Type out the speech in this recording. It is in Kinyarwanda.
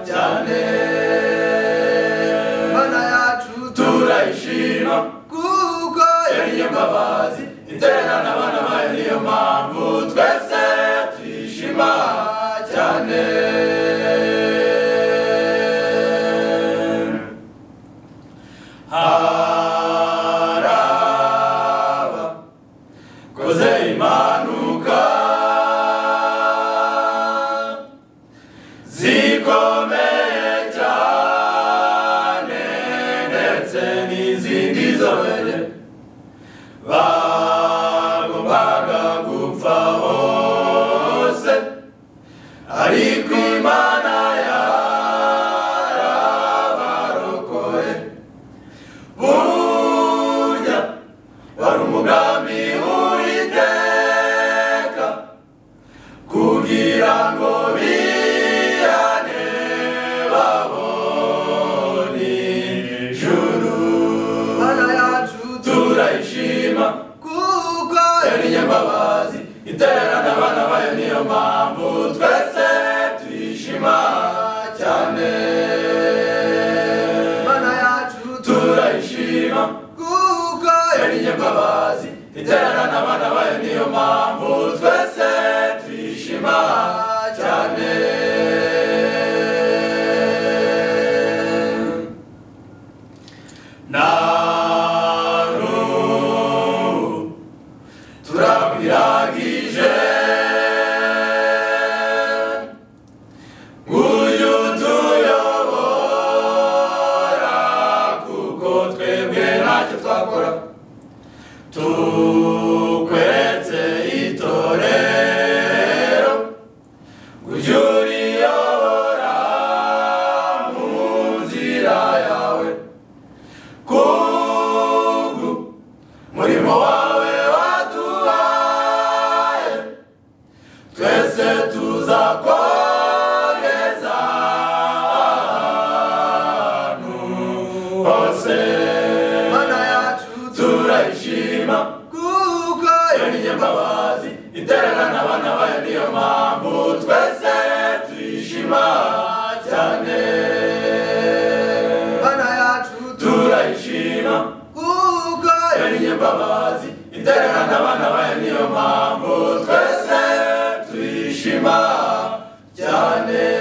cyane mana yacu turayishima kuko yari imbabazi iterana abana bayo niyo mpamvu twese tuyishima cyane haraba koze impanuka zikomeye cyane ndetse n'izindi zoroye bagombaga gupfa hose ariko imana yarabarokoye burya wari umugambi w'uwiteka kugira ngo biyane babone ijuru mana yacu turayishima kuko yari nyambabazi iterana abana bayo niyo mpamvu twese tuyishima cyane mana yacu turayishima kuko yari nyambabazi iterana abana bayo niyo mpamvu twese tuyishima cyane na n'ubu turakwiragije nguyu tuyobora kuko twebwe ntacyo twakora tukwetse itorero nguyu uriyobora mu nzira yawe kubwu murimo wawe waduhaye twese tuzakomeza ahantu hose mana yacu turayishima kuko yari nyambabazi iterana abana bayo niyo mpamvu twese tuyishima cyane mana yacu turayishima kuko yari nyambabazi iterana abana bayo niyo mpamvu twese tuyishima cyane